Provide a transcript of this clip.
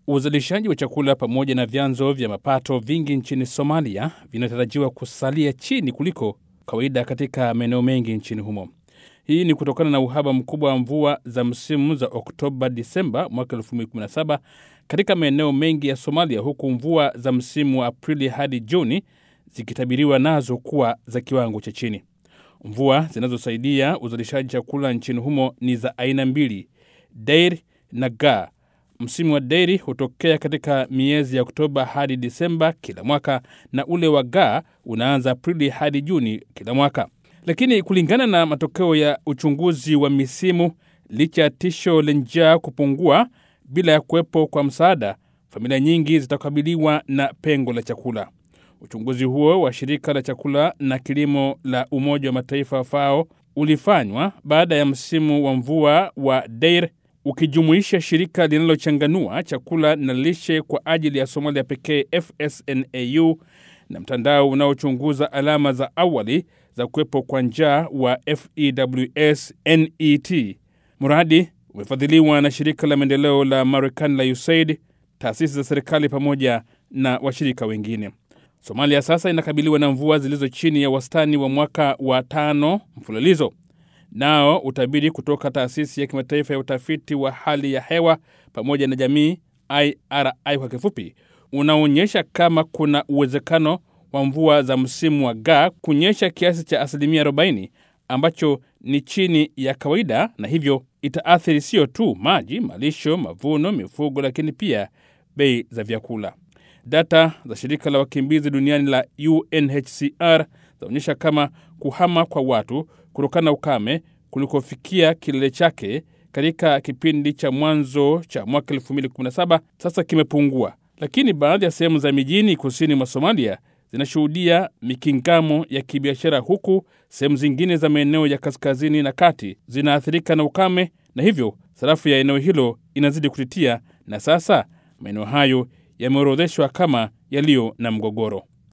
Uzalishaji wa chakula pamoja na vyanzo vya mapato vingi nchini Somalia vinatarajiwa kusalia chini kuliko kawaida katika maeneo mengi nchini humo. Hii ni kutokana na uhaba mkubwa wa mvua za msimu za Oktoba Disemba mwaka 2017 katika maeneo mengi ya Somalia, huku mvua za msimu wa Aprili hadi Juni zikitabiriwa nazo kuwa za kiwango cha chini. Mvua zinazosaidia uzalishaji chakula nchini humo ni za aina mbili, Deir na Ga. Msimu wa Deiri hutokea katika miezi ya Oktoba hadi Disemba kila mwaka na ule wa Ga unaanza Aprili hadi Juni kila mwaka. Lakini kulingana na matokeo ya uchunguzi wa misimu, licha ya tisho la njaa kupungua bila ya kuwepo kwa msaada, familia nyingi zitakabiliwa na pengo la chakula. Uchunguzi huo wa shirika la chakula na kilimo la Umoja wa Mataifa FAO ulifanywa baada ya msimu wa mvua wa Deir ukijumuisha shirika linalochanganua chakula na lishe kwa ajili ya Somalia pekee FSNAU na mtandao unaochunguza alama za awali za kuwepo kwa njaa wa FEWS NET. Mradi umefadhiliwa na shirika la maendeleo la Marekani la USAID, taasisi za serikali pamoja na washirika wengine. Somalia sasa inakabiliwa na mvua zilizo chini ya wastani wa mwaka wa tano mfululizo. Nao utabiri kutoka taasisi ya kimataifa ya utafiti wa hali ya hewa pamoja na jamii IRI kwa kifupi, unaonyesha kama kuna uwezekano wa mvua za msimu wa Ga kunyesha kiasi cha asilimia 40 ambacho ni chini ya kawaida, na hivyo itaathiri sio tu maji, malisho, mavuno, mifugo, lakini pia bei za vyakula. Data za shirika la wakimbizi duniani la UNHCR zaonyesha kama kuhama kwa watu kutokana na ukame kulikofikia kilele chake katika kipindi cha mwanzo cha mwaka 2017 sasa kimepungua, lakini baadhi ya sehemu za mijini kusini mwa Somalia zinashuhudia mikingamo ya kibiashara, huku sehemu zingine za maeneo ya kaskazini na kati zinaathirika na ukame, na hivyo sarafu ya eneo hilo inazidi kutitia, na sasa maeneo hayo yameorodheshwa kama yaliyo na mgogoro.